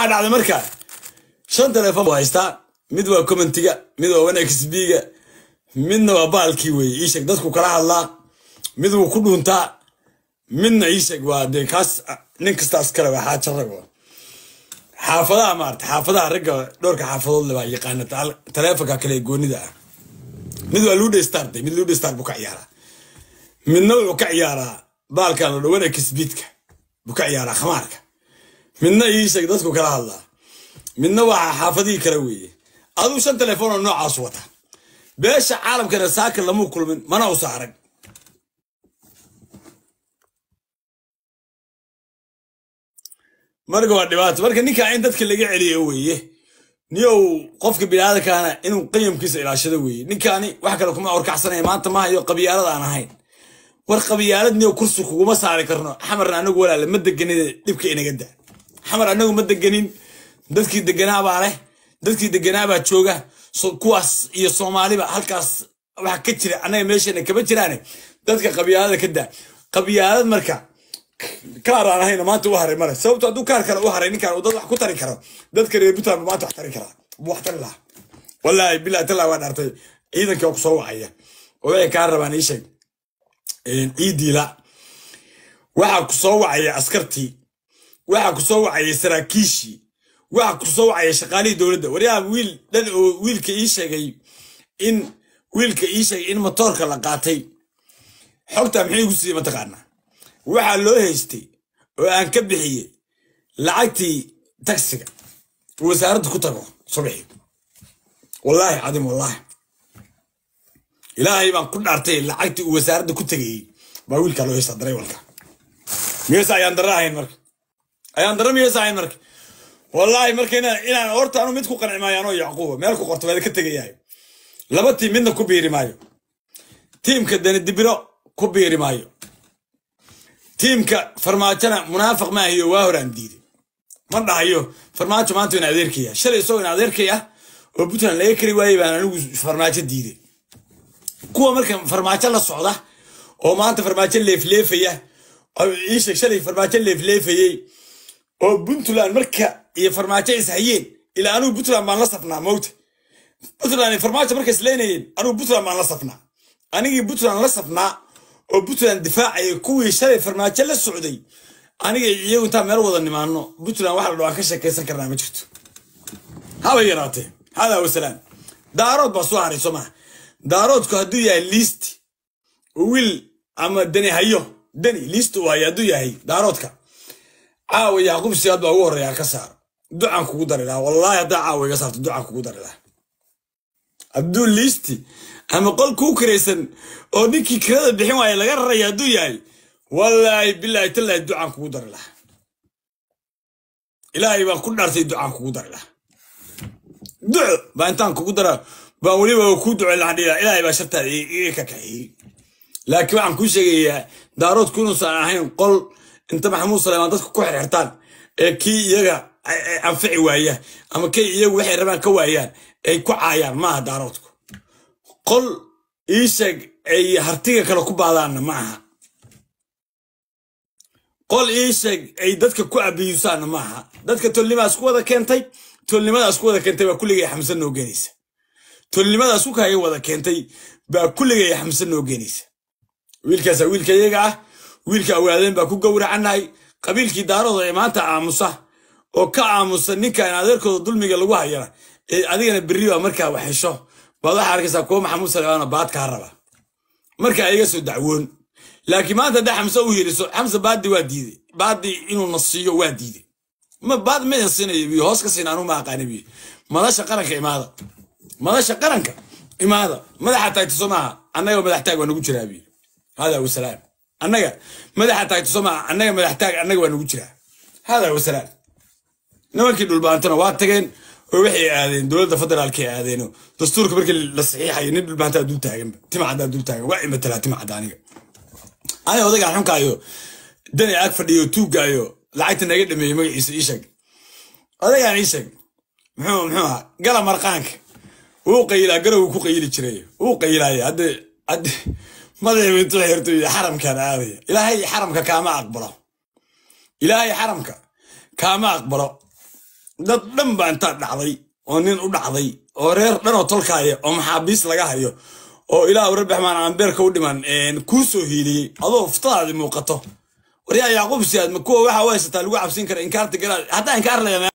waxaa dhacday markaa shan telefoon buu haystaa mid waa commentiga mid waa wanxbga midna waa baalkii weye iisheeg dadku kala hadlaa mid wuu ku dhuuntaa midna iisheeg waa dee kaas nin kastaas kale waa xaaja rag xaafadaha maarata xaafadaha ragga dhowrka xaafadood le baa yaqaana taleefonka kale ee goonida ah mid waa luudhestar de mid luudhestar buu ka ciyaaraa midna wuxuu ka ciyaaraa baalkan la dhawana kisbiidka buu ka ciyaaraa khamaarka midna iisheeg dadku kala hadlaa midna waa xaafadihii kale weeye aduu shan telefoon oo noocaas wata beesha caalamkana saaka lamuu kulmin mana usa arag marka waa dhibaato marka ninkaa in dadka laga celiyo weeye niyow qofka biniaadamkaana inuu qayamkiisa ilaashado weeye ninkaani wax kale kuma orkacsanaya maanta ma hayo qabyaalad aan ahayn war qabyaalad niyow kursi kuguma saari karno xamarna anagu walaale ma deganin dhibka inaga da xamar anagu ma deganin dadkii deganaabaa leh dadkii deganaabaa jooga kuwaas iyo soomaaliba halkaas waxa ka jira annaga meeshana kama jiraane dadka qabyaalada ka daa qabyaalad marka kaar aan ahayna maanta u haray male sababto hadduu kaar kale u haray ninkaan uu dad wax ku tari karo dadka reer puntland maanta wax tari karaa buu wax tari lahaa wallaahi billahi tallah waa dhaartay ciidankii oo kusoo wacaya oo waxay kaa rabaan ii sheeg ciidiila waxaa kusoo wacaya askartii waxaa kusoo wacaya saraakiishii waxaa kusoo wacaya shaqaalihii dowladda waryaha wiil dhan oo wiilka ii sheegay in wiilka ii sheegay in matoorka la qaatay xogta maxay igu siiyey mataqaanaa waxaa loo haystay oo aan ka bixiyey lacagtii tagsiga wasaaradda ku tago subaxii wallaahi cadiim wallaahi ilaahay baan ku dhaartay lacagtii uu wasaaradda ku tegayey baa wiilkaa loo haystaa dareewalka miyeyse ayaan darra ahayn marka ayaan darra miyeyse ahayn marka wallaahi marka inaan horta anu mid ku qanci maayo anoo yacquuba meel ku qorto waada ka tegayahay laba tiim midna ku biiri maayo tiimka dani dibiro ku biiri maayo tiimka farmaajona munaafiq maahiyo waa horaan diiday ma dhahayo farmaajo maanta in adeerkaya shalay isagoo in adeerkaya oo puntland laga kari waayey baan anigu farmaajo diiday kuwa marka farmaajo la socda oo maanta farmaajo leefleefaya iisheeg shalay farmaajo leefleefayey oo puntland marka iyo farmaajo is hayeen ilaa anugu puntland baan la safnaa mowta puntland farmaajo marka isleynayeen anugu puntland baan la safnaa anigii puntland la safnaa oo puntland difaacaya kuwii shalay farmaajo la socday aniga iyagu intaan meel wada nimaano puntland waxa la dhawaan ka sheekaysan karnaa ma jirto haba yaraatee hadaa wasalaam daarood baa soo haray soo maha daaroodku hadduu yahay liist wiil ama dani hayo dani liist uu hayo hadduu yahay daaroodka caawa yacquub siyaad baa ugu horreeya ka saaro ducaan kugu dari lahaa wallaahi haddaa caawa iga saarto ducaan kugu dari lahaa hadduu liisti ama qol kuu kiraysan oo ninkii kirada bixin waaya laga raraya hadduu yahay wallaahi bilaahi tallaahi ducaan kugu dari lahaa ilaahay baan ku dhaartay ducaan kugu dari lahaa duco baa intaan kugu dara baan weliba kuu duco laandhila ilaahay baa shartaada iga ka kaxeeyey laakiin waxaan kuu sheegayaa daaroodku inuusan ahayn qol inta maxamuud saleymaan dadku ku xirxirtaan ee kii iyaga anfici waaya ama kii iyagu waxay rabaan ka waayaan ay ku caayaan maaha daaroodku qol iisheeg ay hartiga kale ku baadaanna ma aha qol iisheeg ay dadka ku abiyuusaanna ma aha dadka tolnimaas ku wada keentay tolnimadaas ku wada keentay baa kulligay xamse noo geenaysa tolnimadaas ku kaaga wada keentay baa kulligay xamse noo geenaysa wiilkaasa wiilka iyaga ah wiilka awaadeen baa ku gowracannahay qabiilkii daarooda ee maanta aamusa oo ka aamusa ninkan adeerkooda dulmiga lagu hayana ee adigana berri baa markaa wax hesho baad waxaa arkaysaa kuwa maxamuud salemaano baad kaa raba markaa iga soo dacwoon laakiin maanta haddaa xamse u heliso xamse baadi waa diiday baadi inuu na siiyo waa diiday ma baad ma siinayo biyo hoos ka siina anuu ma aqaani biyo madasha qaranka imaada madasha qaranka imaada madaxa taagta soo maaha annaga madax taag waa nagu jiraa biyo hada wasalaam annaga madaxa taagta soo maaha annaga madax taag annaga waa nagu jiraa hada wasalaam nimankii dhulbaantana waa tageen oo waxay aadeen dowladda federaalkay aadeeno dastuurka markii la saxiixayo nin dhulbaantaa dul taaganba timacaddaa dul taagan waa imatalaa timacadda aniga aniga odagaan xunkaayo dani ag fadhiyo tuugaayo lacagta naga dhameeyey magaciisa ii sheeg odagaan ii sheeg muxuu muxuu ahaa gala marqaanka wuu qayilaa garowgu ku qayili jiray wuu qayilaaya hadde hadde madaxiibu intuu xirto xaramkaan aadaya ilaahay xaramka kaama aqbalo ilaahay xaramka kaama aqbalo dad dhan baa intaa dhacday oo nin u dhacday oo reer dhan oo tolkaaya oo maxaabiis laga hayo oo ilaah rabbiaxmaan aan beerka u dhiman kuu soo hiiliyey adoo uftadaadi muuqato waryaa yacquub siyaad ma kuwa waxa u haysataa lagu cabsin kara inkaarta garaad hataa inkaar leeya